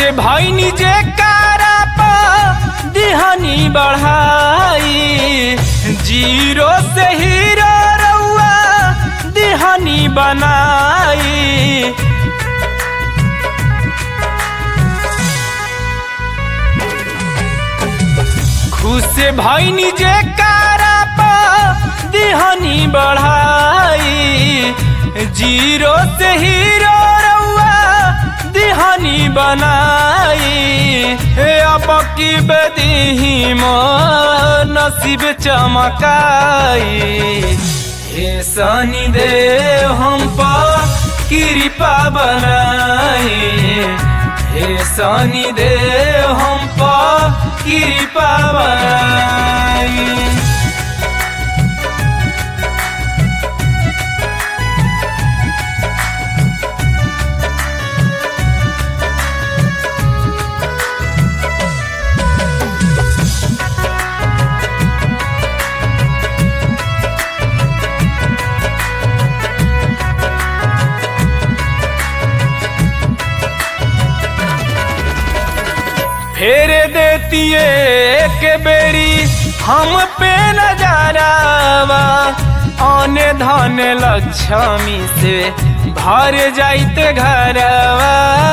भैनी जे कारा पा दिहनी बढ़ाई जीरो से हीरो रउआ दिहनी बनाई खुश भैनी जे कारा पा दिहनी बढ़ाई जीरो से हीरो रउआ दिहनी बनाई हे अब की बदीही मो नसीब चमकाई हे सनी दे हम पा कृपा बनाई हे सनी दे हम पा कृपा बनाई फेर देतिए के बेरी हम पे नजारावा आने धन लक्ष्मी से भर जाइत घरवा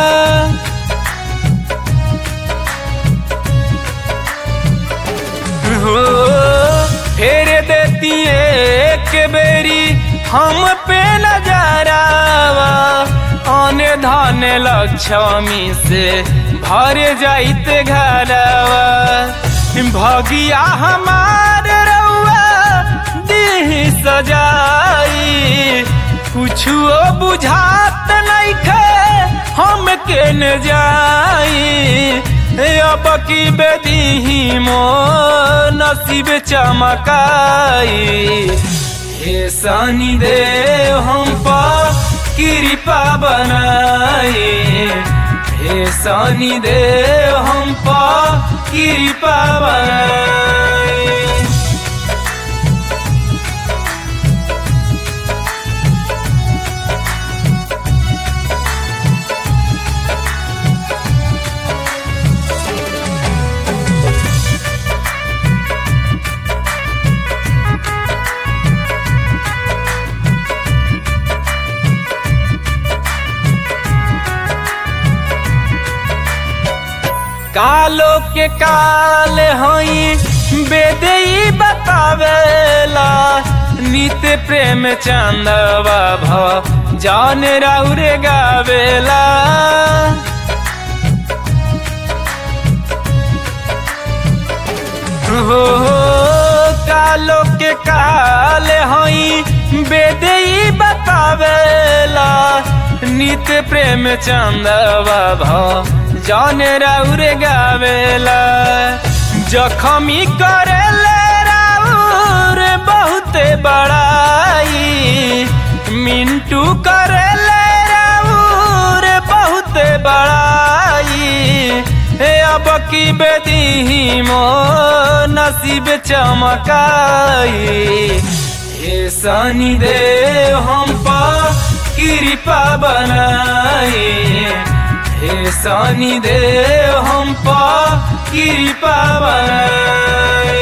हो फेर देतिए के बेरी हम पे नजारावा आने धन लक्ष्मी से भर जाइत घरवा भगिया हमार रउआ देह सजाई कुछो बुझात नइखे हम के न जाई अब की बेदीही मो नसीब चमकाई हे सनी दे हम पा कृपा बनाई हे सनी दे हम पा कृपा बनाई कालो के काल हई बेदई बतावेला नित्य प्रेम चंदवा भ जान राउरे गावेला हो कालो के काल हई बेदई बतावेला नित्य प्रेम चंदवा भ जान राउर गावेला जखमी करेले राउर बहुते बड़ाई मिंटू करेले राउर बहुते बड़ाई हे अब की बेदीही मो नसीब चमकाई हे सनी दे हम पा कृपा बनाई हे सनी दे हम पा कृपा बनाई